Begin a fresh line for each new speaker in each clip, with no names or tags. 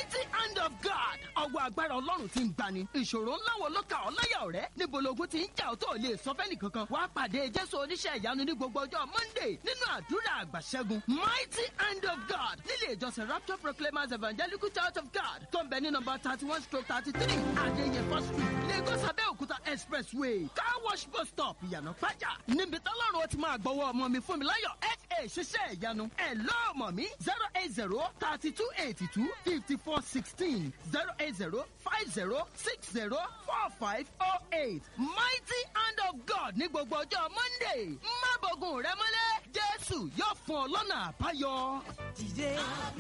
mighty hand of God ọwọ́ agbára ọlọ́run ti ń gbani ìṣòro ńlá wo ló kà ọ́ láyà ọ̀rẹ́ níbo logun ti ń jà ọ́ tó lè sọ fẹ́ni kankan wàá pàdé jésù oníṣẹ́ ìyanu ní gbogbo ọjọ́ monday nínú àdúrà àgbàṣẹ́gun mighty hand of God nílé ìjọsìn rapture proclaimers evangelical church of God tó ń bẹ ní nọmba thirty one stroke thirty three adéyẹfọ́ street lagos abẹ́òkúta expressway car wash bus stop ìyànà pàjá níbi tọ́lọ́run ó ti máa gbọ́wọ́ ọmọ mi fún mi láyọ̀ fa ṣiṣẹ́ ìyanu ẹ̀ lọ́ọ̀mọ̀ mi zero eight zero thirty two eighty two fifty four sixteen zero eight zero five zero six zero four five oh eight mighty hand of God ní gbogbo ọjọ́ monday má bọ̀gùn rẹ mọ́lẹ̀ jésù yóò fún ọ lọ́nà àbáyọ. dìde.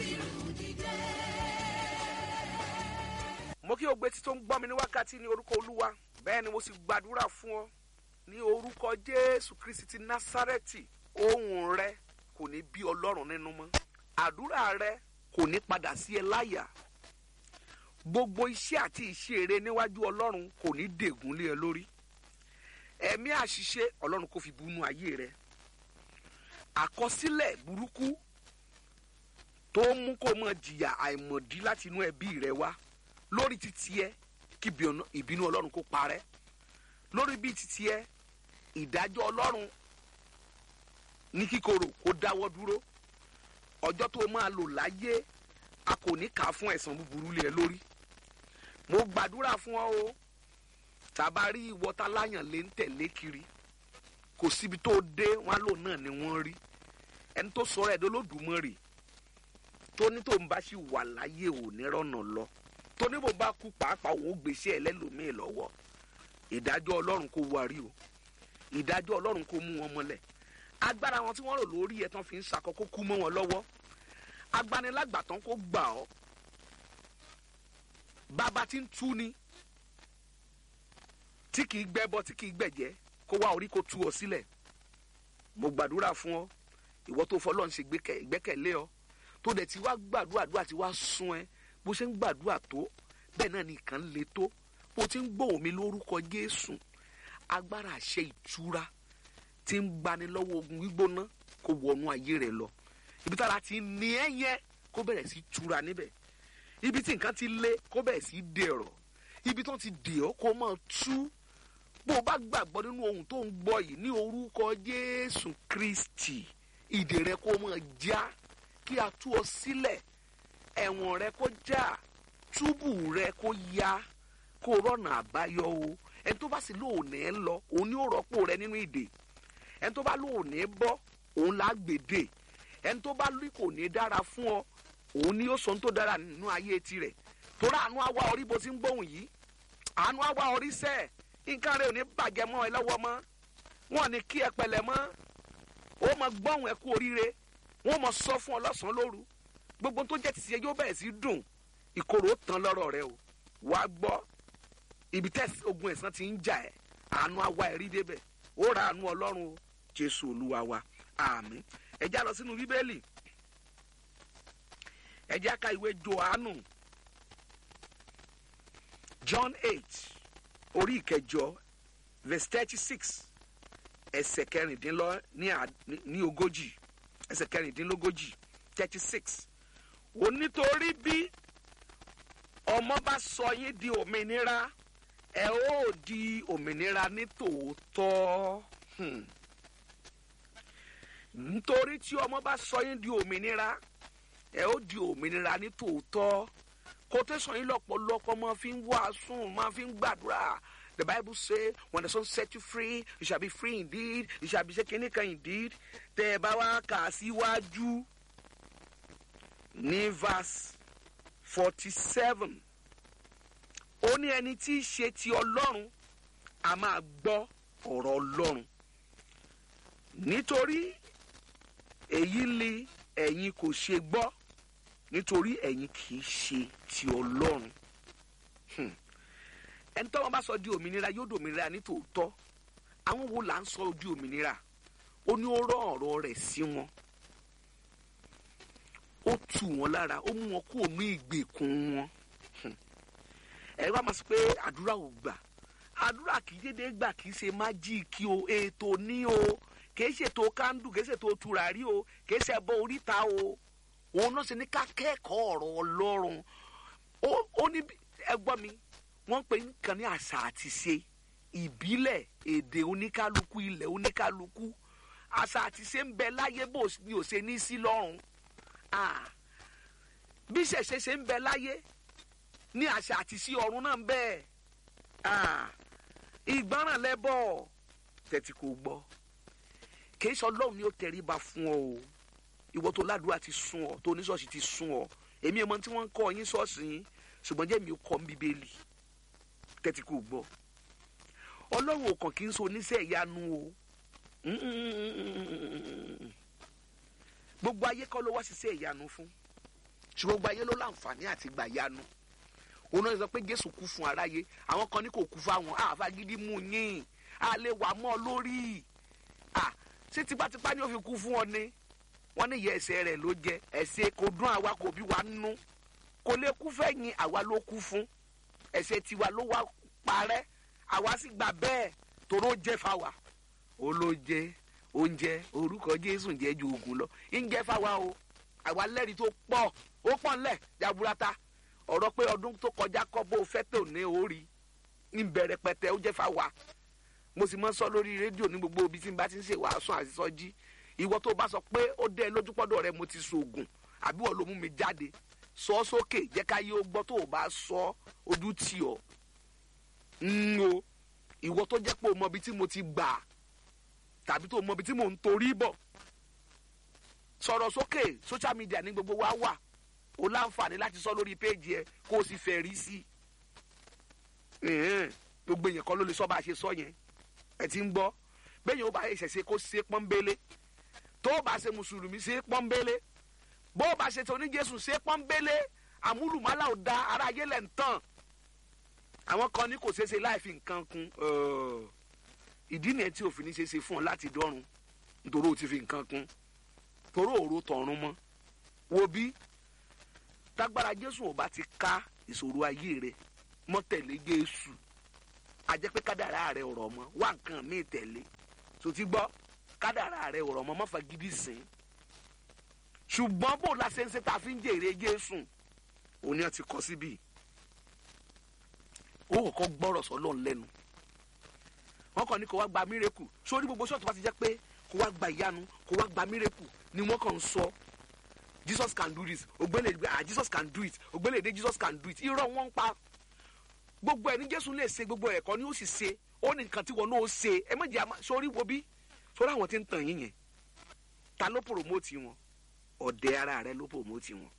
mo kí o gbé tí tó ń gbọ́ mi ní wákàtí ní orúkọ olúwa bẹ́ẹ̀ ni mo sì gbàdúrà fún ọ ní orúkọ jésù kristi ti násárẹ́tì ohùn rẹ kò ní bí ọlọ́run nínú mọ́ àdúrà rẹ kò ní padà sí ẹ láyà gbogbo iṣẹ́ àti ìṣe eré níwájú ọlọ́run kò ní dègún lé ẹ lórí ẹ̀mí àṣìṣe ọlọ́run kò fi bunú ayé rẹ àkọsílẹ̀ burúkú tó mú kó mọ jìyà àìmọ̀dí láti inú ẹbí rẹ wá lórí títí ẹ kí ìbínú ọlọ́run kó parẹ́ lórí bí títí ẹ ìdájọ́ ọlọ́run ní kíkorò kó dáwọ́ dúró ọjọ́ tó máa lò láyé a kò ní kà á fún ẹ̀san búburú lé ẹ lórí mo gbàdúrà fún ọ o tàbá rí ìwọta láyàn lé ń tẹ̀lé kiri kò síbi tó dé wọn lò náà ni wọ́n rí ẹni tó sọ̀rọ̀ ẹ̀dọ́ lódùmarè tó ní tó ń bá sì wà láyé ò ní rọ̀nà lọ tó ní bò bá kú pàápàá òun ó gbèsè ẹlẹ́lòmíì lọ́wọ́ ìdájọ́ ọlọ́run kò wárí o ìdájọ́ ọlọ́run kò mú wọn mọ́lẹ̀ agbára wọn tí wọ́n rò lórí ẹ̀ tán fi ń sakọ kó kú mọ́ wọn lọ́wọ́ agbanilágbàtàn kó gbà ọ́ bàbá tí ń tú ni tí kìí gbẹ́bọ tí kìí gbẹ̀jẹ́ kó wá orí kó tú ọ sílẹ̀ mo gbàdúrà fún ọ ìwọ tó fọlọ́run ṣe ìgbẹ́kẹ̀lé ọ tó dẹ̀ ti wá gbàdúrà àdúrà ti wá sún ẹ bó ṣe ń gbàdúrà tó bẹ́ẹ̀ náà nìkan le tó bó ti ń gbóhùn mi lórúkọ Jésù agbára àṣẹ ìtura tí ń gbani lọ́wọ́ ogun gbígbóná kó wọnú ayé rẹ lọ ibi tára ti ní ẹ yẹn kó bẹ̀rẹ̀ sí tura níbẹ̀ ibi tí nǹkan ti lé kó bẹ̀rẹ̀ sí dẹ̀rọ̀ ibi tó ti dè ọ́ kó máa tú bó o bá gbàgbọ́ nínú ohun tó ń gbọ́ yìí ní orúkọ Jésù Kristi ìdè rẹ kó máa já kí a tú ọ sílẹ̀ ẹ̀wọ̀n rẹ kó já túbù rẹ kó ya kó rọ̀nà àbáyọ o ẹni tó bá sì lóòní ẹ lọ òun ni ó rọ́pò rẹ nínú ìdè ẹni tó bá lóòní bọ́ òun là gbèdè ẹni tó bá lóì kò ní dára fún ọ òun ni ó sọ ohun tó dára nínú ayé tirẹ̀ torí àánú àwa orí bó ti ń gbóhùn yìí àánú àwa orí sẹ́ẹ̀ nǹkan rẹ ò ní bàjẹ́ mọ́ ẹ lọ́wọ́ mọ́ wọn ní kí ẹ pẹ̀lẹ́ mọ́ ó mọ gbọ́hùn ẹ kú oríire wọn mọ sọ fún ọ lọ́sàn-án lóru gbogbo tó jẹ́ tìṣe yóò bẹ̀rẹ̀ sí dùn ìkorò tán lọ́rọ̀ rẹ o wàá gbọ́ ibi tẹ́ ogun ẹ̀san ti ń jà ẹ́ àánú àwa ẹ̀rí débẹ̀ ó ra àánú ọlọ́run o jésù olúwa wa àmín ẹ já lọ sínú bíbélì ẹ já ka ìwé johannu john eight orí ìkẹjọ verse thirty six ẹsẹ̀ kẹrìndínlọ ní ogójì ẹsẹ̀ kẹrìndínlógójì thirty six onítorí bí ọmọ bá sọ yín di òmìnira ẹ ó di òmìnira ní tòótọ́ nítorí tí ọmọ bá sọ yín di òmìnira ẹ ó di òmìnira ní tòótọ́ kò tẹ̀sán yín lọ́pọ̀lọpọ̀ máa fi ń wàásù máa fi ń gbàdúrà the bible say when the son set you free you shall be free indeed you shall be shaking kan indeed tẹ ẹ bá wá kà á síwájú ní verse forty seven ó ní ẹni tí í ṣe ti ọlọ́run a máa gbọ́ ọ̀rọ̀ ọlọ́run nítorí èyí ni ẹ̀yin kò ṣe gbọ́ nítorí ẹ̀yin kì í ṣe ti ọlọ́run ẹni tọ́wọ́n bá sọ di òmìnira yóò dòmìnira ní tòótọ́ àwọn wo là ń sọ di òmìnira ó ní ó rán ọ̀rọ̀ rẹ̀ sí wọn ó tù wọ́n lára ó mú wọn kúrò ní ìgbèkùn wọn ẹ wá máa sọ pé àdúrà ò gbà àdúrà kì í dédé gbà kì í ṣe májíìkì o ètò ní o kì í ṣètò kándù kì í ṣètò tùràrí o kì í ṣe ẹbọ oríta o òun náà ṣe ní ká kẹ́kọ̀ọ́ ọ̀rọ̀ ọlọ́run ó ó ní bí- ẹ gbọ́ mi wọ́n pè nǹkan ní àṣà àti ṣe ìbílẹ̀ èdè oníkálukú ilẹ̀ oníkálukú àṣà àti ṣe ń bẹ láyé bó ni ò ṣe ní sí lọ́rùn Ah, bí ṣẹ̀ṣẹ̀ ṣe ń bẹ láyé ní àṣà àti sí ọ̀run náà ń bẹ Ah, ìgbọràn lẹ́bọ̀ tẹ̀tí kò gbọ́ kì í sọ lọ́run ni ó tẹríba fún ọ o ìwọ tó ládùúgbà ti sún ọ tó oníṣọ́ọ̀ṣì ti sún ọ èmi ẹ̀ mọ tí wọ́n ń kọ́ yín ṣọ́ọ̀ṣì yín ṣùgbọ́n jẹ́ mi ò kọ́ ń bíbélì tẹ́tí kò gbọ́ ọlọ́run ò kàn kí n so oníṣẹ́ ìyanu o gbogbo ayé kọ́ ló wá ṣiṣẹ́ ìyanu fún ṣùgbọ́n gbogbo ayé ló láǹfààní àti gbà yanu òun náà sọ pé jésù kú fún aráyé àwọn kan ní kò kú fáwọn àfa gidi mú yín a lè wà mọ́ ọ lórí à ṣé tipátipá ni ó fi kú fún ọ ni wọ́n ní ìyá ẹsẹ̀ rẹ̀ ló jẹ ẹ̀ṣẹ̀ kò dún àwa kò bí wa nú kò lè kú fẹ́yìn àwa ló kú fún ẹ̀ṣẹ̀ tiwa ló wá parẹ́ àwa sì gbà bẹ́ẹ̀ toró jẹ́ fáwa ó ló jẹ́ oúnjẹ orúkọ jésù jẹ́ ju oògùn lọ ń jẹ́ fáwa o àwa lẹ́rìí tó pọ̀ ó pọ̀ ńlẹ̀ jaburata ọ̀rọ̀ pé ọdún tó kọjá kọ́ bó fẹ́ tó ní orí ń bẹ̀rẹ̀ pẹ̀tẹ́ ó jẹ́ fáwa mo sì mọ́ sọ lórí rédíò ní gbogbo ibi tí n bá ti ń ṣe wàásù àṣìṣọ́jí ìwọ tó bá sọ pé ó dẹ́ ẹ lójú pọ́dọ̀ rẹ mo ti sògùn àbí wọ́n ló mú mi jáde sọ ọ́ sókè jẹ́ ká yé ó gbọ́ tó o bá sọ ojú tì ọ́ ń o ìwọ tó jẹ́ pé o mọ ibi tí mo ti gbà tàbí tó o mọ ibi tí mò ń torí bọ̀ sọ̀rọ̀ sókè social media ní gbogbo wa wà o láǹfààní láti sọ lórí péèjì ẹ kó o sì fẹ́ rí sí i gbogbo èèyàn kan ló lè sọ bá a ṣe sọ yẹn ẹ ti ń gbọ́ bẹ́ẹ̀ yẹn ó bá ṣẹ̀ṣẹ̀ kó ṣe pọ́nbélé tó o bá ṣe mùsùlùmí ṣe pọ́nbélé bó o bá ṣe tó ní jésù ṣe pọ́nbélé àmúlùmálà ò da ara ayé lẹ̀ ń tàn àwọn kan ní kò ṣeé ṣe láì fi nǹkan kun ìdí nìyẹn tí òfin ní ṣe ṣe fún ọ láti dọ́run nítorí o ti fi nǹkan kun torí òru tọ̀run mọ́ wo bí tágbára jésù ò bá ti ká ìṣòro ayé rẹ mọ́ tẹ̀lé jésù àjẹ́ pé kádàrá rẹ ọ̀rọ̀ mọ́ wá nǹkan míì tẹ̀lé tó ti gbọ́ kádàrá rẹ ọ̀rọ̀ mọ́ má fa gidi sìn ṣùgbọ́n bó la ṣe ń ṣe tá a fi ń jèrè jésù òní àti kọ́ síbí ó kọ́ gbọ́rọ̀ sọ́lọ́ lẹ́nu wọ́n kàn ní kó wá gba mírèkù sórí gbogbo ṣọ́ọ̀tù bá ti jẹ́ pé kó wá gba ìyanu kó wá gba mírèkù ni wọ́n kàn ń sọ jesus can do this ògbélé ah jesus can do it ògbélé dé jesus can do it irọ́ wọn ń pa gbogbo ẹ̀ ní jésù lè ṣe gbogbo ẹ̀kọ́ ni ó sì ṣe ó ní nǹkan tí wọn náà ó ṣe ẹ méjì àmà sórí wo bí sórí àwọn tí ń tàn yín yẹn ta ló promote wọn ọ̀dẹ ara rẹ ló promote wọn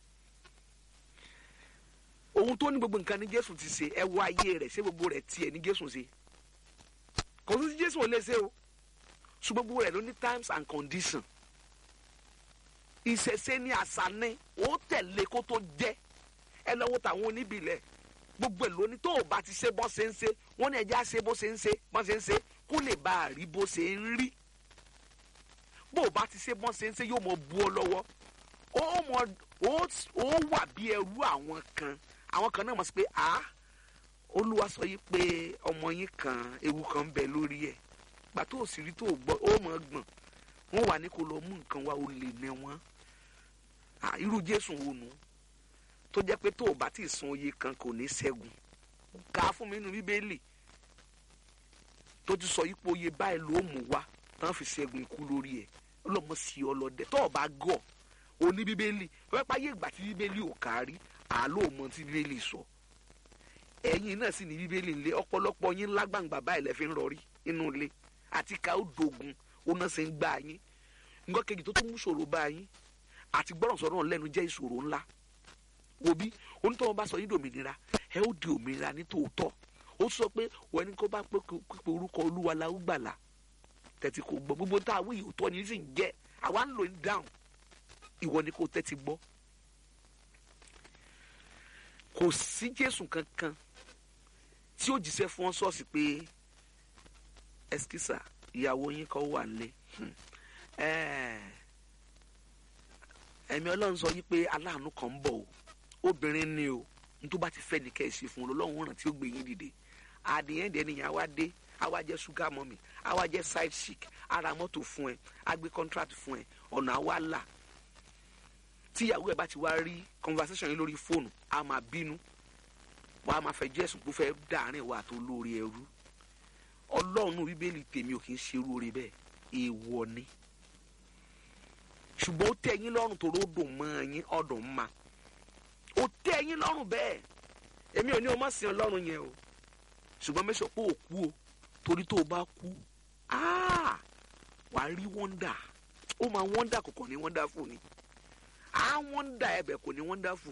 ohun tó ní gbogbo nǹkan ní jésù ti ṣe ẹ wọ ayé rẹ ṣé gbogbo rẹ tiẹ̀ ní jésù ṣe kò sí jésù ò lè ṣe o ṣùgbọ́n gbogbo rẹ ló ní times and condition ìṣẹ̀ṣe ni àṣà ni ó tẹ̀lé kó tó jẹ́ ẹ lọ́wọ́ tàwọn oníbìlẹ̀ gbogbo ẹ̀ lóní tó o bá ti ṣe bọ́ ṣe ń ṣe wọ́n ní ẹja ṣe bó ṣe ń ṣe bọ́ ṣe ń ṣe kó lè bá a rí bó ṣe ń rí bó o bá ti ṣe bọ́ ṣe ń ṣe yóò mọ bu ọ lọ́wọ́ ó mọ ó wà bí ẹrú àwọn kan àwọn kan náà mọ̀ sí pé a olúwa sọ yìí pé ọmọ yín kan ewu kan ń bẹ lórí ẹ̀ gbà tó o sì rí tó o gbọ́ ó mọ̀ gbọ̀n wọ́n wà ní kó lọ mú nǹkan wá o lè ní wọn irú jésù wo nù tó jẹ́ pé tó o bá ti sun oyè kan kò ní ṣẹ́gun kà á fún mi nínú bíbélì tó ti sọ ipò oyè báyìí ló mú wá tán fi ṣẹ́gun ikú lórí ẹ̀ ọlọ́mọ sí ọlọ́dẹ tó o bá gọ̀ o ní bíbélì wọ́n pa yé ìgbà tí bíbélì ò kárí àlọ́ mọ tí bíbélì sọ ẹ̀yin náà sì ní bíbélì ńlẹ̀ ọ̀pọ̀lọpọ̀ yín lágbàǹgbà báyìí lẹ́ fi ń rọrí inú ilé àti ká ó dogun ó náà ṣe ń gbá yín nǹkan kejì tó tún mú ṣòro bá yín àti gbọ́rọ̀ sọ̀rọ̀ lẹ́nu jẹ́ ìṣòro ńlá òbí onítọ̀wọ́ bá sọ yín dòmìnira ẹ ó di òmìnira ní tòótọ́ ó sọ pé wọ́n ní kó bá pé orúkọ olúwa la ó gbàlà tẹ̀tí kò gbọ́ gbogbo tá a wí òótọ́ ni sì ń jẹ́ àwa ń lò ní dáhùn ìwọ ni kò tẹ́tí gbọ́ kò sí jésù kankan tí ó jíṣẹ́ fún ọ sọ́ọ̀sì pé ẹsikísà ìyàwó yín kan wà nílé ẹ̀mí ọlọ́run sọ yí pé aláàánú kan ń bọ̀ o obìnrin ni o nítorí bá ti fẹ́ ní kẹ́sì fún un lọ́wọ́n ràn tí ó gbé yín dìde àdìyẹn dẹ̀ nìyẹn àwa dé àwa jẹ́ sugar mummy àwa jẹ́ side chic ara mọ́tò fún ẹ á gbé contract fún ẹ ọ̀nà àwa là tíyàwó ẹ̀ bá ti wá rí conversation yìí lórí fóònù a máa bínú wàá máa fẹ́ jẹ́sùn kó fẹ́ dàárín wa tó lórí ẹrú ọlọ́run bíbélì tèmi ò kì í ṣerú oore bẹ́ẹ̀ èèwọ̀ ni ṣùgbọ́n ó tẹ́ yín lọ́rùn tó ròdùn mọ́ yín ọ̀dùn ma ó tẹ́ yín lọ́rùn bẹ́ẹ̀ èmi ò ní o má sin ọlọ́run yẹn o ṣùgbọ́n mẹ́sàn pé ò kú o torí tó o bá kú wà á rí wọ́ndà ó máa wọ́ndà kọ̀ọ̀kan ní wọ́ndà fún ni á wọ́ndà ẹ̀bẹ̀ kò ní wọ́ndà fún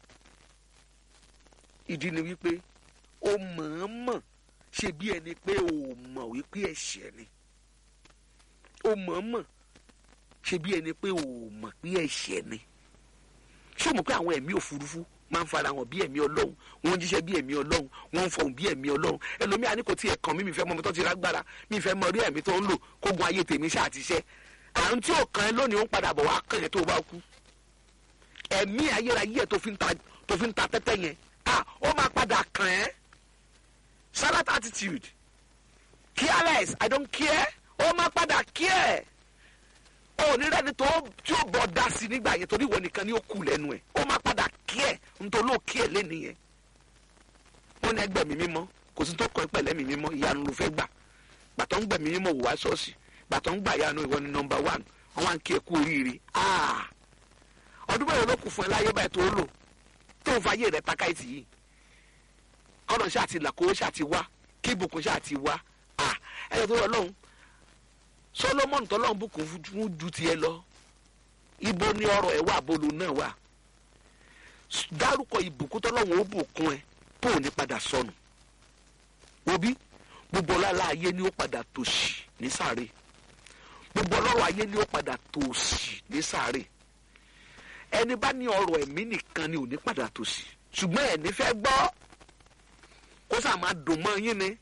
ìdí ni wípé ó mọ̀ọ́mọ̀ ṣe bí ẹni pé ó mọ̀ wípé ẹ̀ṣẹ̀ ni ó mọ̀ọ́mọ̀ ṣe bí ẹni pé ó mọ̀ pé ẹ̀ṣẹ̀ ni ṣé o mọ̀ pé àwọn ẹ̀mí òfurufú máa ń fara hàn bí ẹ̀mí ọlọ́run wọ́n ń jíṣẹ́ bí ẹ̀mí ọlọ́run wọ́n ń fọhùn bí ẹ̀mí ọlọ́run ẹlòmíà ní kò tiẹ̀ kàn mí mi fẹ́ mọ ọmọ tó ti rágbára mi fẹ́ mọ orí ẹ̀mí tó ń lò kógun ayé tèmi ṣáà ti ṣẹ́ àrùn tí ò kàn ẹ́ lónìí ó ń padà bọ̀ wá kàn ẹ́ tó bá kú ẹ̀mí ayérayé ẹ̀ tó fi ń ta tó fi ń ta tẹ́tẹ́ yẹn ah ó máa padà kàn ẹ́ salad attitude careless i don't care ó máa padà care onírẹ́ni tó tí ó bọ̀ dá sí nígbà yẹn torí ìwọ nìkan ni ó kù lẹ́nu ẹ̀ ó máa padà kí ẹ̀ nítorí ó kí ẹ̀ lẹ́nu yẹn ó ní ẹgbẹ́ mi mímọ́ kò sí tó kọ́ ẹ pẹ̀lẹ́ mi mímọ́ ìyanu ló fẹ́ gbà gbàtọ́ ń gbẹ̀ mí mímọ́ wò wá ṣọ́ọ̀ṣì gbàtọ́ ń gbà yanu ìwọ ni nọmba one wọn wá ń kí ẹ kú oríire ọdún mẹ́rin ló kù fún ẹ láyé báyìí tó lò tó ń fa ayé rẹ takáìtì yìí kọ́nà ṣáà ti là kó ṣáà ti wá kí ibùkún ṣáà ti wá ẹ̀ ẹ̀ tó lọ lọ́hùn solomoni tọlọ́run bùkún fún ju tiẹ̀ lọ ibo ni ọrọ̀ ẹ̀ wà bolo náà wà dárúkọ ìbùkún tọlọ́run ó bùkún ẹ tó ò ní padà sọnù òbí gbogbo ọlọ́lá ayé ni ó padà tòṣì ní sáré gbogbo ọlọ́rọ̀ ayé ni ó padà tòṣì ní sáré ẹni bá ní ọrọ̀ ẹ̀mí nìkan ni ò ní padà tòṣì ṣùgbọ́n ẹni fẹ́ gbọ́ kó sà máa dùn mọ́ yín ni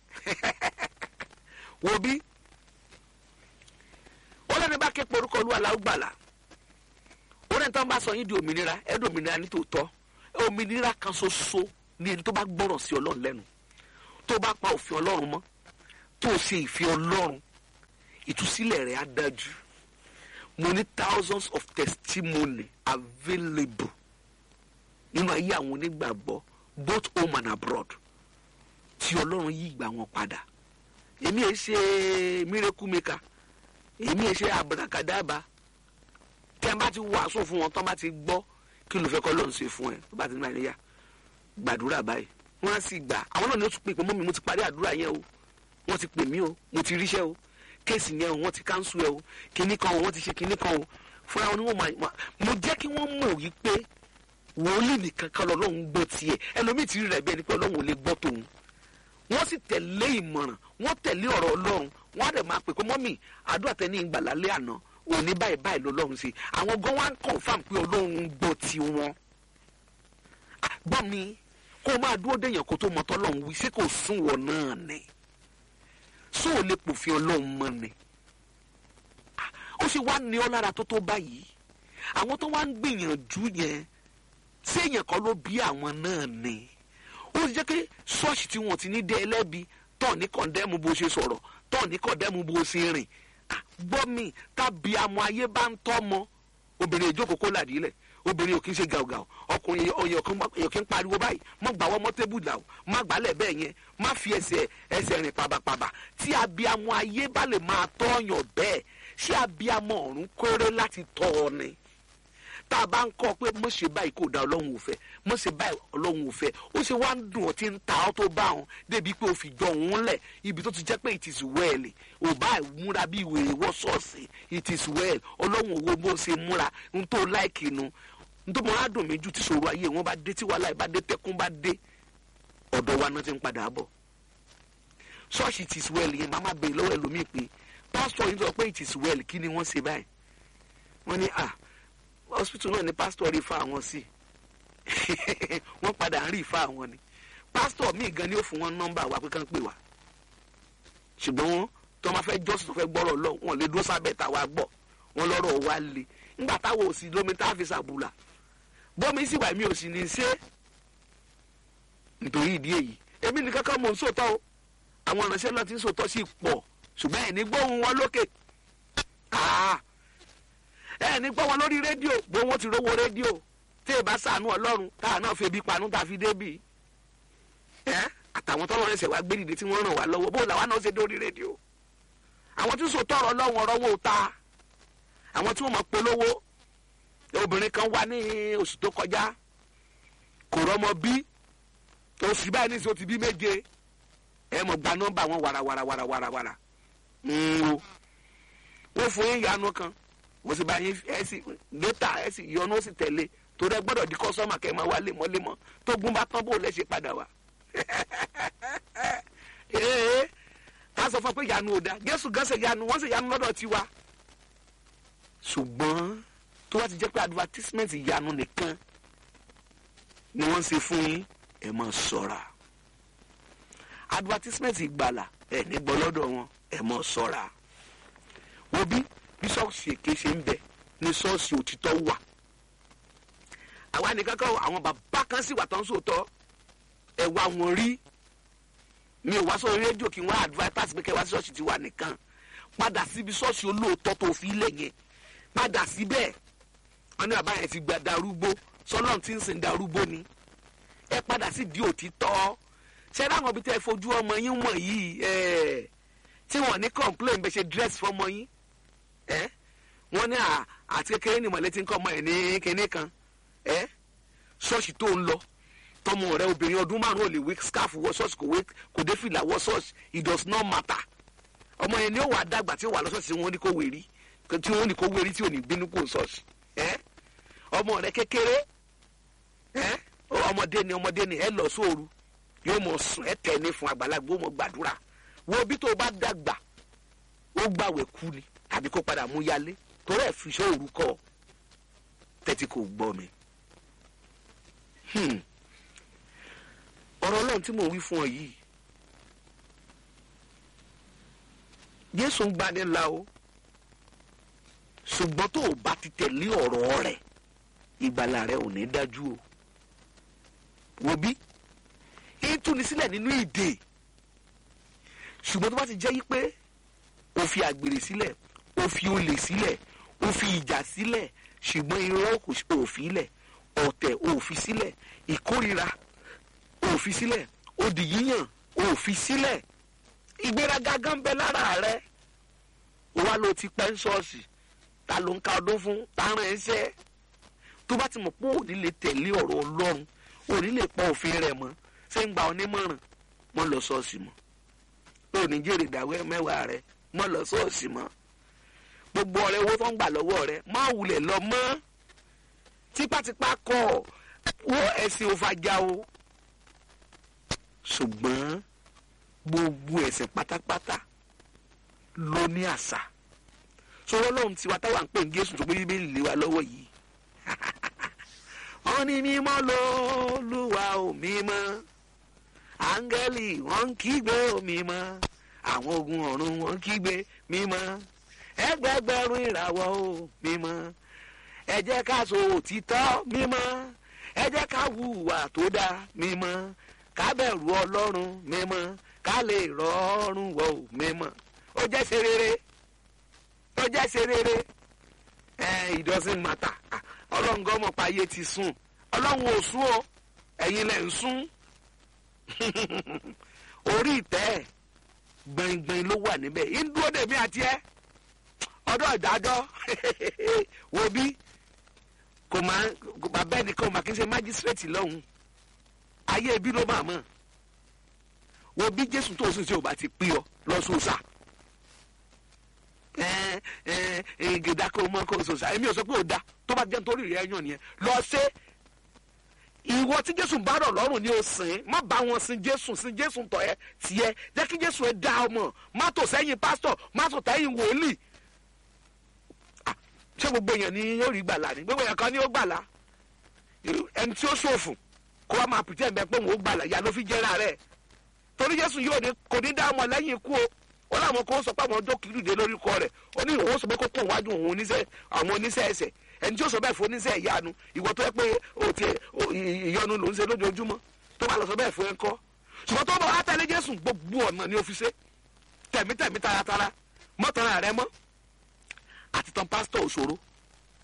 òbí ó lẹ́ni bá ké porúkọ olúwa la ó gbàlà ó lẹ́ni tó ń bá sọ yín di òmìnira ẹ di òmìnira ní tòótọ́ òmìnira kan ṣoṣo ní ẹni tó bá gbọ́rọ̀ sí ọlọ́run lẹ́nu tó bá pa òfin ọlọ́run mọ́ tó ṣe ìfẹ́ ọlọ́run ìtúsílẹ̀ rẹ̀ á dájú mo ní thousands of testimony available nínú ayé àwọn onígbàgbọ́ both home and abroad tí ọlọ́run yí ìgbà wọn padà èmi ẹ ṣe miracle maker èmi ẹ ṣe abrakadaba tí a bá ti wàásù fún wọn tán bá ti gbọ́ kí ló fẹ́ kọ́ lọ́n ṣe fún ẹ tó bá ti ní àníyá gbàdúrà báyìí wọ́n á sì gbà àwọn náà ni ó tún pè pé mọ́mi mo ti parí àdúrà yẹn o wọ́n ti pè mí o mo ti ríṣẹ́ o kéèsì yẹn o wọ́n ti káńsù ẹ o kinní kan o wọ́n ti ṣe kinní kan o fúnra wọn ni wọ́n máa mo jẹ́ kí wọ́n mọ̀ wípé wòlíì nìkan kan lọ́lọ́run gbọ́ tiẹ̀ ẹlòmíì ti rí rẹ̀ bí ẹni pé ọlọ́run ò lè gbọ́ tòun wọ́n sì tẹ̀lé ìmọ̀ràn wọ́n tẹ̀lé ọ̀rọ̀ ọlọ́run wọ́n á dẹ̀ máa pè pé mọ́mì àdúrà tẹ́ ní ìgbà lálẹ́ àná òní báyìí báyìí lọ́lọ́run ṣe àwọn gan wá ń confam pé ọlọ́run gbọ́ ti wọn. gbọ́ mi kó o máa dúró déyàn kó tó mọ tọ́lọ́run wí ṣé kò sún wọ náà ni só o lè pòfin ọlọ́run mọ́ ni. ó sì wá ní ọ lára tó tó báyìí àwọn tó wá ń gbìyànjú yẹn ṣé èèyàn kan ló bí àwọn náà ni ó ti jẹ́ pé ṣọ́ọ̀ṣì tí wọ́n ti ní dé ẹlẹ́bi tọ́ ní kọ̀ndẹ́mù bó ṣe sọ̀rọ̀ tọ́ ní kọ̀ndẹ́mù bó ṣe rìn gbọ́ mi tàbí àmọ́ ayé bá ń tọ́ mọ́ obìnrin ìjókòó kó làdí lẹ̀ obìnrin ò kí ń ṣe gàùgàù ọkùnrin èèyàn kí ń pariwo báyìí mọ́ gbà wọ́n mọ́ tébùlù àwọn má gbálẹ̀ bẹ́ẹ̀ yẹn má fi ẹsẹ̀ ẹsẹ̀ rìn pàbàpàbà tí abiyamọ ayé bá lè máa tọ́yàn bẹ́ẹ̀ ṣé abiyamọ ọ̀run kórè láti tọ́ ọ ni tá a bá ń kọ́ pé mọ̀ ṣe báyìí kò da ọlọ́run ò fẹ́ mọ̀ ṣe báyìí ọlọ́run ò fẹ́ ó ṣe wá ń dùn ọ́ tí ń ta ọ́ tó bá wọn débi pé o fi jọ òun lẹ̀ ibi tó ti jẹ́ pé it is well ò bá múra bí ìwé wọ́ ṣọ́ọ̀ṣì it is well ọlọ́run òwò bó ṣe múra ń tó láìkì nu ń tó mọ adùn mi ju ti ṣòro ayé wọn bá dé tí wàhálà bá dé tẹkún bá dé ọ̀dọ̀ wa náà ti ń padà bọ̀ ṣọ́ọ̀ṣì it is well yẹn màmá bèèrè lọ́wọ́ ẹlòmíì pé pásítọ̀ yìí sọ pé it is well kí ni wọ́n ṣe báyìí wọ́n ní ah hospital náà ni pastor rí fa àwọn sí wọ́n padà ń rí fa àwọn ni pastor míì gan ni ó fún wọn nọ́mbà wa pé kàn pè wá ṣùgbọ́n wọn tó máa fẹ́ jọ́sìn tó fẹ́ gbọ́rọ̀ lọ wọn lè dúró sábẹ́ tàwa gbọ́ wọn lọ́rọ̀ wa le nígbà táwọn ò sí lómi tá a fi ṣàbùlà bọ́mi sì wà mí ò sì ní ṣe nítorí ìdí èyí èmi nìkan kan mò ń sòótọ́ o àwọn ìránṣẹ́ náà ti ń sòótọ́ sí pọ̀ ṣùgbọ́n ẹ̀ ní gbóhùn wọn lókè ẹ ní gbọ́ wọn lórí rédíò bó wọn ti rówó rédíò tí ì bá sànú ọlọ́run táà náà fi ebi panú tá a fi débì ẹ àtàwọn tọ́lọ́ ẹsẹ̀ wá gbé dìde tí wọ́n ràn wá lọ́wọ́ bó làwọn náà ṣe dórí rédíò àwọn tí sòtọ́ ọ̀rọ̀ ọlọ́run ọ̀rọ̀ wò ta àwọn tí wọ́n mọ̀ polówó obìnrin kan wá ní oṣù tó kọjá kò rọ́mọ bí oṣù báyìí ní sọ ti bí méje ẹ mọ̀ gba nọ́mbà wọn wàràwàràwàràwàrà ń wo wọ́n fún yín ìyanu kan mo sì bá yín ẹ sì dótà ẹ sì yọnu ó sì tẹ̀lé torí ẹ gbọ́dọ̀ di kọ́sọ́mà kẹ́ ẹ máa wá lemọ́lemọ́ tó gún bá tán bó lẹ́ ṣe padà wá. ee ká sọ fún pé ìyanu ò da jésù gan ṣe ìyanu wọ́n ṣe ìyanu lọ́dọ̀ tiwa. ṣùgbọ́n tó bá ti jẹ́ pé advertisement ìyanu nìkan ni wọ́n ṣe fún yín ẹ máa ṣọ́ra advertisement ìgbàlà ẹ ní gbọ́ lọ́dọ̀ wọn ẹ máa ṣọ́ra wo bí bí ṣọ́ọ̀ṣì èké ṣe ń bẹ ní ṣọ́ọ̀ṣì òtítọ́ wà àwa nìkan kan àwọn bàbá kan sì wà tán sóòótọ́ ẹ wá wọn rí mi ò wá sórí rédíò kí wọ́n advertise pé kẹ́ wá sí ṣọ́ọ̀ṣì tiwa nìkan padà síbi ṣọ́ọ̀ṣì olóòótọ́ tó fi lẹ̀ yẹn padà síbẹ̀ wọn ní bàbá yẹn ti gba darúgbó sọlọ́n tí ń sìn darúgbó ni ẹ padà sí di òtítọ́ ṣé láwọn ibi tẹ́ ẹ fojú ọmọ yín wọ̀n yìí ẹ̀ tí wọ́n ní complain bẹ́ẹ̀ ṣe dress fọmọ yín ẹ̀ wọ́n ní àti kékeré ni mọ̀lẹ́ ti ń kọ́ ọmọ ẹ̀ ní kinní kan ẹ̀ ṣọ́ọ̀ṣì tó ń lọ tọmọ rẹ obìnrin ọdún márùn ò lè wé scarf wọ ṣọ́ọ̀ṣì kò wé kò dé fìlà wọ ṣọ́ọ̀ṣì it does not matter ọmọ yẹn ni ó wà dàgbà tí ó wà lọ ṣọ́ọ̀ṣì wọn ní kó wérí tí wọn ní kó wérí tí ò ní bínú kó ṣọ́ọ̀ṣì ẹ̀ ọmọ rẹ kékeré ẹ̀ ọmọdé ni ọmọdé ni ẹ lọ sóoru yóò mọ sùn ẹ tẹ̀ ní fún àgbàlagbà ó mọ gbàdúrà wo bí tó o bá dàgbà ó gbàwẹ̀ kú ni tàbí kó padà mú yálé torí ẹ̀ fi iṣẹ́ òru kọ́ tẹ́tí kò gbọ́ mi. ọ̀rọ̀ ọlọ́run tí mò ń wí fún ọ yìí Jésù ń gbani la o ṣùgbọ́n tó o bá ti tẹ̀lé ọ̀rọ̀ rẹ̀ ìgbàlà rẹ ò ní dájú o wo bí ń túni sílẹ̀ nínú ìdè ṣùgbọ́n tó bá ti jẹ́ yí pé o fi àgbèrè sílẹ̀ o fi olè sílẹ̀ o fi ìjà sílẹ̀ ṣùgbọ́n irọ́ kò fi sílẹ̀ ọ̀tẹ̀ ò fi sílẹ̀ ìkórira ò fi sílẹ̀ odì yíyàn ò fi sílẹ̀ ìgbéraga gan bẹ lára rẹ wá ló ti pẹ́ ń ṣọ́ọ̀ṣì ta ló ń ka ọdún fún ta rán ẹ ṣẹ́ tó bá ti mọ̀ pé òní lè tẹ̀lé ọ̀rọ̀ ọlọ́run òní lè pọ̀ òfin rẹ̀ mọ́ ṣé ń gba onímọ̀ràn mọ́ lọ ṣọ́ọ̀ṣì mọ́ òní jèrè ìdáwẹ́ mẹ́wàá rẹ mọ́ lọ ṣọ́ọ̀ṣì mọ́ gbogbo ọ̀rẹ́ owó tó ń gbà lọ́wọ́ rẹ má wulẹ̀ lọ mọ́ tipátipá kọ́ wo ẹ̀sìn òfàjà o ṣùgbọ́n gbogbo ẹ̀sìn pátápátá ló ní àṣà sọ̀rọ̀ ọlọ́run tiwa táwa ń pè ní Jésù tó gbé bíbélì lé wa lọ́wọ́ yìí wọ́n ní mímọ́ lÓlúwa ò mímọ́ áńgẹ́lì wọ́n ń kígbe ò mímọ́ àwọn ogun ọ̀run wọ́n ń kígbe mímọ́ ẹgbẹgbẹ̀rún ìràwọ̀ ò mímọ́ ẹ jẹ́ ká sọ òtítọ́ mímọ́ ẹ jẹ́ ká hùwà tó dáa mímọ́ ká bẹ̀rù ọlọ́run mímọ́ ká lè rọrùn wọ̀ ò mímọ́ ó jẹ́ ṣe rere ó jẹ́ ṣe rere ẹ it doesn't matter ọlọ́run gan mọ̀ pa ayé ti sùn ọlọ́run ò sùn o ẹ̀yin lẹ̀ ń sùn orí ìtẹ́ gbẹ̀ngbẹ̀ng ló wà níbẹ̀ ń dúró dèmí àti ẹ́ ọdọ́ ìdájọ́ wo bí kò máa bàbá ẹnìkan ò máa kí n ṣe májísírèètì lọ́hùn ayé ibi ló máa mọ̀ wo bí jésù tó sùn sí ò bá ti pín ọ lọ́sọ̀ọ́sà gèdè kó mọ kó sọsà èmi ò sọ pé ò da tó bá jẹ́ nítorí rẹ̀ yàn nìyẹn lọ ṣe ìwọ tí jésù bá rọ̀ lọ́rùn ni ó sìn má bá wọn sin jésù sin jésù tọ̀ ẹ́ tiẹ̀ jẹ́ kí jésù ẹ dá ọmọ má tò sẹ́yìn pásítọ̀ má tò sẹ́yìn wòlíì ṣé gbogbo èèyàn ni yóò rí gbàlà ni gbogbo èèyàn kan ni ó gbàlà ẹni tí ó ṣòfò kó wá máa pìtẹ́ ẹ̀mẹ́ pé òun ó gbàlà ìyá ló fi jẹ́ra rẹ̀ torí jésù yóò ní kò ní dá ọmọ lẹ́yìn ikú o ó láwọn kan sọ pé àwọn ọjọ́ kìlú dé lórí kọ rẹ̀ ó ní òun sọ pé kó kó wájú òun oníṣẹ́ àwọn oníṣẹ́ ẹsẹ̀ ẹni tí ó sọ bẹ́ẹ̀ fún oníṣẹ́ ìyanu ìwọ tó yẹ pé o ti ìyọnu ló ń ṣe lójoojúmọ́ tó bá lọ sọ bẹ́ẹ̀ fún ẹ kọ́ ṣùgbọ́n tó bá wá tẹ̀lé jésù gbogbo ọ̀nà ni ó fi ṣe tẹ̀mítẹ̀mí taratara mọ́tara rẹ mọ́ àti tán pásítọ̀ òṣòro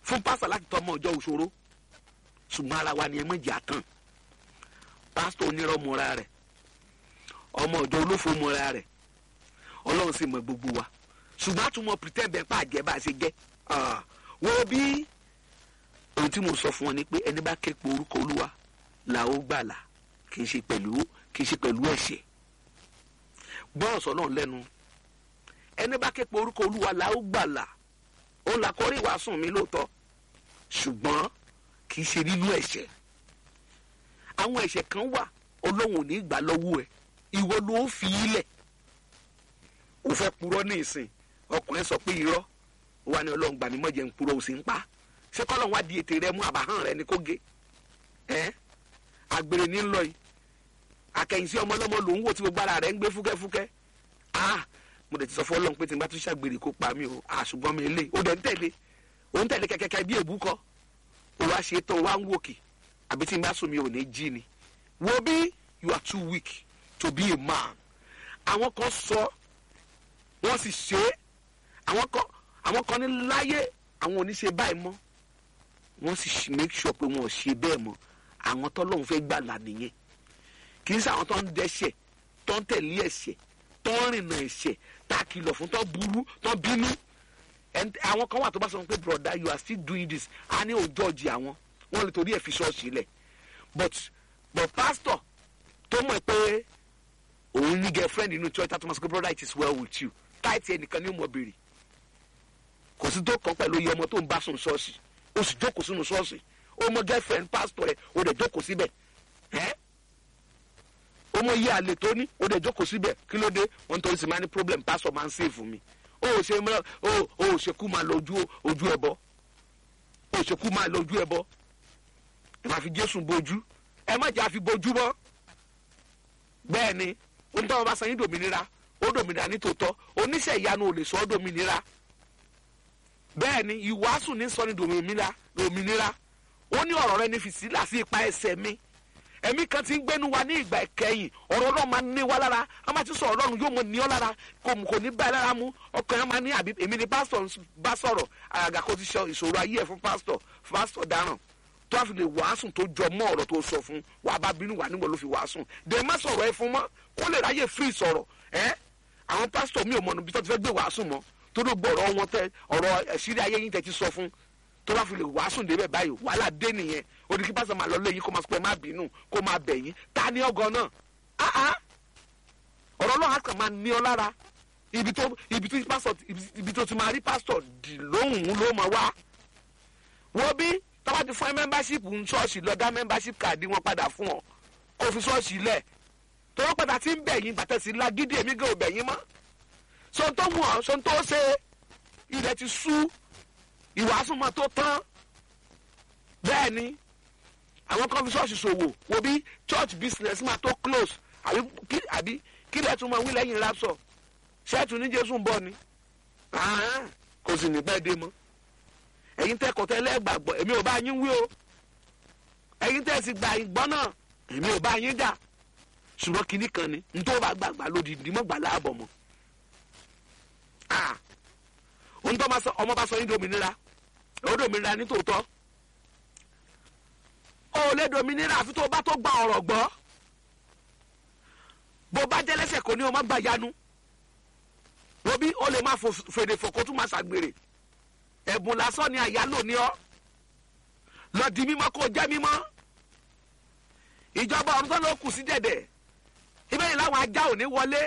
fún pásítọ̀ láti tọ́ ọmọ ọjọ́ òṣòro ṣùgbọ́n ara wa ni ẹ mọ̀ jẹ́ àtàn pásítọ̀ onírọ̀ mọ́ra rẹ̀ ọmọ ọjọ́ olófo mọ́ra rẹ̀ ọlọ́run sì mọ gbogbo wa ṣùgbọ́n àtúmọ̀ pretend bẹ́ẹ̀ pa àjẹ́ bá a ṣe jẹ́ wo bí ohun tí mo sọ fún ọ ni pé ẹni bá ké pe orúkọ olúwa là ó gbàlà kì í ṣe pẹ̀lú kì í ṣe pẹ̀lú ẹ̀ṣẹ̀ gbọ́rọ̀ sọ náà lẹ́nu ẹni bá ké pe orúkọ olúwa là ó gbàlà ó là kọ́rí ìwàásùn mi lóòótọ́ ṣùgbọ́n kì í ṣe nínú ẹ̀ṣẹ̀ àwọn ẹ̀ṣẹ̀ kan wà ọlọ́run ò ní gbà lọ́wọ́ ẹ̀ ìwọ ló fi í lẹ̀ ó fẹ́ purọ́ ní ìsìn ọkùnrin sọ pé irọ́ wà ní ọlọ́run gbà mí mọ̀jẹ̀ ń purọ́ ó sì ń pa ṣé kọ́lọ́run wá di ètè rẹ mú àbáhàn rẹ ní kó gé ẹ́ àgbèrè ní lọ yìí àkẹ́yìnsí ọmọ ọlọ́mọ lòún wò tí gbogbo ara rẹ̀ ń gbé fúkẹ́fúkẹ́ ah mo dẹ̀ ti sọ fún ọlọ́run pé tí n bá tún ṣàgbèrè kó pa mí o àṣùgbọ́n mi lé o dẹ̀ ń tẹ̀lé o ń tẹ̀lé kẹ́kẹ́kẹ́ bí èbú kọ́ o wá ṣe tán o wá ń wòkè àbí tí n bá sùn mi ò ní jí ni wo bí you are too weak to be a man àwọn kan sọ wọ́n sì ṣe é àwọn kan àwọn kan ní láyé àwọn ò ní ṣe báyìí mọ́ wọ́n sì make sure pé wọn ò ṣe bẹ́ẹ̀ mọ́ àwọn tọ́lọ́run fẹ́ gbàlà nìyẹn kì í ṣe àwọn tó ń dẹ́ṣẹ̀ tó ń tẹ̀lé ẹ̀ṣẹ̀ tó ń rìnà ẹ̀ṣẹ̀ tá a kìlọ̀ fún tó burú tó bínú àwọn kan wà tó bá sọ pé broda you are still doing this a ní òjò ọjì àwọn wọn lè torí ẹ̀ fi ṣọ́ọ̀ṣì lẹ̀ but but pastor tó mọ̀ pé òun ní girlfriend inú church tó máa sọ pé brother it is well with you táìtì ẹnìkan ní mọ̀ béèrè kò sí tó kàn pẹ̀lú iye ọmọ tó ń bá sùn ṣọ́ọ̀ṣì ó sì jókòó sínú ṣọ́ọ̀ṣì ó mọ girlfriend pastor rẹ̀ ó dẹ̀ jókòó síbẹ̀ ẹ́ ó mọ iye àlè tó ní ó dẹ̀ jókòó síbẹ̀ kí ló dé wọn torí sì máa ní problem pastor máa ń save mi ó ò ṣe mìíràn ó ò ṣe kú máa lọ ojú ojú ẹbọ ó ṣe kú máa lọ ojú ẹbọ ẹ máa fi Jésù bojú ẹ má jẹ́ àfi bojú mọ́ bẹ́ẹ̀ ni ohun tí wọn bá san yín dòmìnira ó dòmìnira ní tòótọ́ oníṣẹ́ ìyanu ò lè sọ ọ́ dòmìnira bẹ́ẹ̀ ni ìwàásù ní sọ ní dòmìnira dòmìnira ó ní ọ̀rọ̀ rẹ ní fìsílà sí ipa ẹsẹ̀ mi ẹ̀mí kan ti ń gbénu wa ní ìgbà ìkẹyìn ọ̀rọ̀ náà máa ní wa lára a máa ti sọ ọ̀rọ̀ ọ̀run yóò mọ ní ọ lára kò kò ní bá ẹ lára mu ọkàn yẹn máa ní àbí èmi ni pásítọ̀ bá sọ̀rọ̀ àgàgà kó ti sọ ìṣòro ayé ẹ̀ fún pásítọ̀ pásítọ̀ dáràn tó a fi lè wàásùn tó jọ mọ́ ọ̀rọ̀ tó sọ fún wa bá bínú wa níwọ̀n ló fi wàásùn dè má sọ̀rọ̀ ẹ fún mọ́ kó lè ráyè free sọ̀rọ̀ ẹ́ àwọn pásítọ̀ mi ò mọ̀nà bí tó ti fẹ́ gbé wàásùn mọ́ tó ló gbọ́ ọ̀rọ̀ wọn tẹ ọ̀rọ̀ ẹ̀sírí ayé yín tẹ ti sọ fún tó bá fi lè wàásùn débẹ̀ báyìí wàhálà dé nìyẹn ó di kí pásítọ̀ máa lọ lé yín kó máa sọ pé má bínú kó máa bẹ̀ yín ta ni ọgọ náà áá ọ̀rọ̀ náà á kàn máa ní ọ lára ibi tó ibi tó pásítọ̀ ibi tó ti máa rí pásítọ̀ dì lóhùn ló máa wá wọ́n bí tọ́wọ́ ti fún ẹ membership ń ṣọ́ọ̀ṣì lọ dá membership card wọn padà fún ọ kó fi ṣọ́ọ̀ṣì lẹ̀ tọ́wọ́ padà ti ń bẹ̀yìn bàtẹ́sí lágídí èmi gan ò bẹ̀yìn mọ́ sọ́n tó mú ọ sọ́n tó ṣe ilẹ̀ ti sú ìwàásù mọ́ tó tán bẹ́ẹ̀ ni àwọn kan fi ṣọ́ọ̀ṣì ṣòwò wo bí church business máa tó close àbí kí àbí kí lẹ́ẹ̀ tún máa wí lẹ́yìn rapsọ̀ ṣẹ́ẹ̀tù ní jésù ń bọ̀ ni kò sì ní pẹ́ dé mọ́ ẹ̀yin tẹ́ kọ̀tẹ́ lẹ́gbàgbọ́ èmi ò bá yín wí o ẹ̀yin tẹ́ sì gbà ìgbọ́ náà èmi ò bá yín jà ṣùgbọ́n kinní kan ni ntọ́ bá gbàgbà lódìdí mọ́ gbà láàbọ̀ mọ́ ohun tó ọmọ bá sọ yín dominira ó dominira ní tòótọ́ ó lè dominira àfi tó bá tó gba ọ̀rọ̀ gbọ́ bó bá jẹ́ lẹ́sẹ̀ kò ní ọmọ gbà yanu wọ́n ó lè máa fèdè fòkó tún máa ṣàgbèrè ẹ̀bùn lásán ni àyálò ní ọ́ lọ di mímọ́ kó jẹ́ mímọ́ ìjọba ọ̀run tó ló kù sí dẹ̀dẹ̀ ibẹ̀ yìí láwọn ajá ò ní wọlé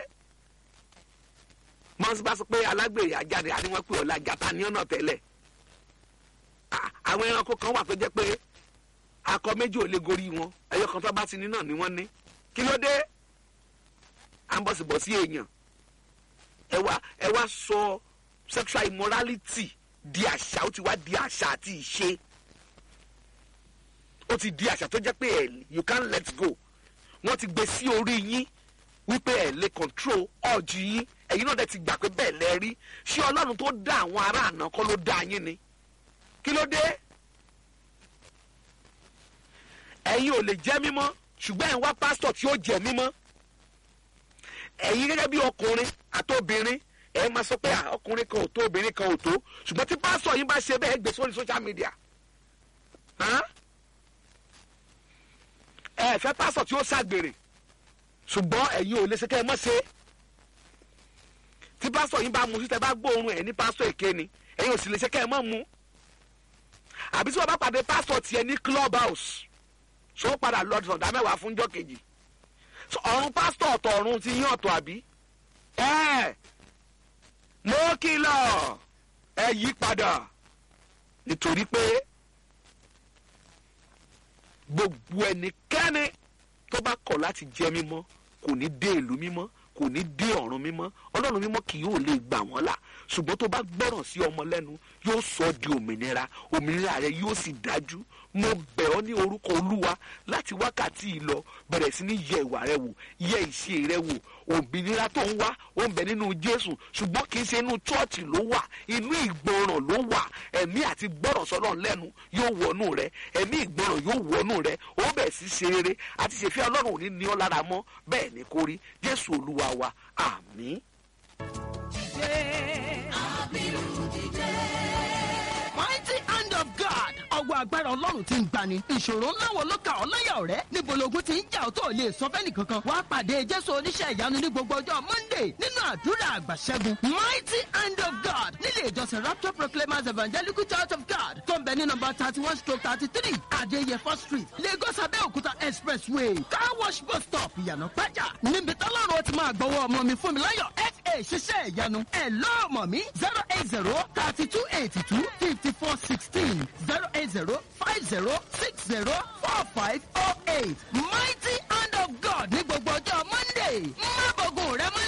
mọ́nsí bá sọ pé alágbèrè ajáde àníwọ̀n pé ọ̀la jata ní ọ̀nà tẹ́lẹ̀ àwọn ẹranko kan wà tó jẹ́ pé akọ méjì ò lè gorí wọn ẹyọ kan tó bá ti ní náà ni wọ́n ní kí ló dé à ń bọ̀sibọ̀sí èèyàn ẹ wá ẹ wá sọ sexual immorality di àṣà ó ti wá di àṣà àti ìṣe ó ti di àṣà tó jẹ́ pé ẹ you can't let go wọ́n ti gbé sí orí yín wípé ẹ lè control ọ̀jì yín ẹ̀yin náà dẹ̀ ti gbà pé bẹ́ẹ̀ lẹ rí ṣé ọlọ́run tó dá àwọn ará àná kọ́ ló dá yín ni kí ló dé ẹ̀yin ò lè jẹ́ mímọ́ ṣùgbọ́n ẹ̀ ń wá pásítọ̀ tí ó jẹ́ mímọ́ ẹ̀yin gẹ́gẹ́ bí ọkùnrin àtobìnrin ẹ máa sọ pé "Ah, ọkùnrin kan ò tó obìnrin kan ò tó ṣùgbọ́n tí pásítọ̀ yín bá ṣe bẹ́ẹ̀ gbé sórí social media Hàn? ẹ fẹ́ pásítọ̀ tí ó ṣàgbèrè ṣùgbọ́n ẹ̀yin ò lè ṣe kẹ́ ẹ mọ́ ṣe tí pásítọ̀ yín bá mu sí tẹ bá gbóòórùn ẹ̀ ní pásítọ̀ èké ni ẹ̀yin ò sì lè ṣe kẹ́ ẹ mọ́ mu àbí tí wọ́n bá pàdé pásítọ̀ tiẹ̀ ní club house ṣó padà lọ sọ̀dá mẹ́wàá fúnjọ́ kejì So, ọ̀run pásítọ̀ ọ̀tọ̀ ọ̀run ti yín ọ̀tọ̀ àbí ẹ mo kìlọ̀ ẹ yí padà nítorí pé gbogbo ẹnikẹ́ni tó bá kọ̀ láti jẹ́ mímọ́ kò ní dé ìlú mímọ́ kò ní dé ọ̀run mímọ́ ọlọ́run mímọ́ kì yóò lè gbà wọ́n là ṣùgbọ́n tó bá gbọ́ràn sí ọmọ lẹ́nu yóò sọ ọ́ di òmìnira òmìnira rẹ yóò sì dájú mo bẹ̀ ọ́ ní orúkọ olúwa láti wákàtí yìí lọ bẹ̀rẹ̀ sí ní yẹ ìwà rẹ wò yẹ ìṣe rẹ wò òmìnira tó ń wá ó ń bẹ nínú jésù ṣùgbọ́n kì í ṣe inú chọ́ọ̀chì ló wà inú ìgbọràn ló wà ẹ̀mí àti gbọ́ràn sọ́lọ́ lẹ́nu yóò wọnú rẹ ẹ̀mí ìgbọràn yóò wọnú rẹ ó bẹ̀ sí ṣe rere àti ṣèfẹ́ ọlọ́run ò ní ní ọ́ lára mọ́ bẹ́ẹ̀ ni kò rí jésù olúwa wa àmín.
mighty hand of God ọwọ́ agbára ọlọ́run ti ń gbani ìṣòro ńlá wo ló ka ọ́ láyà ọ̀rẹ́ níbo logun ti ń jà ọ́ tó lè sọ fẹ́ni kankan wá pàdé jésù oníṣẹ́ ìyanu ní gbogbo ọjọ́ monday nínú àdúrà àgbàṣẹ́gun mighty hand of God nílé ìjọsìn rapture proclaimers evangelical church of God tó ń bẹ ní nọmba thirty one stroke thirty three adéyẹfọ́ street lagos abẹ́òkúta expressway car wash bus stop ìyànà pẹ́jà níbi tọ́lọ́run ó ti máa gbọ́wọ́ ọmọ mi fún mi láyọ̀ fa ṣiṣẹ́ ìyanu ẹ̀ lọ́ọ̀mọ̀ mi zero eight zero thirty two eighty two fifty four sixteen zero eight zero five zero six zero four five oh eight mighty hand of God ní gbogbo ọjọ́ monday má bọ̀gùn rẹ mọ́lẹ̀.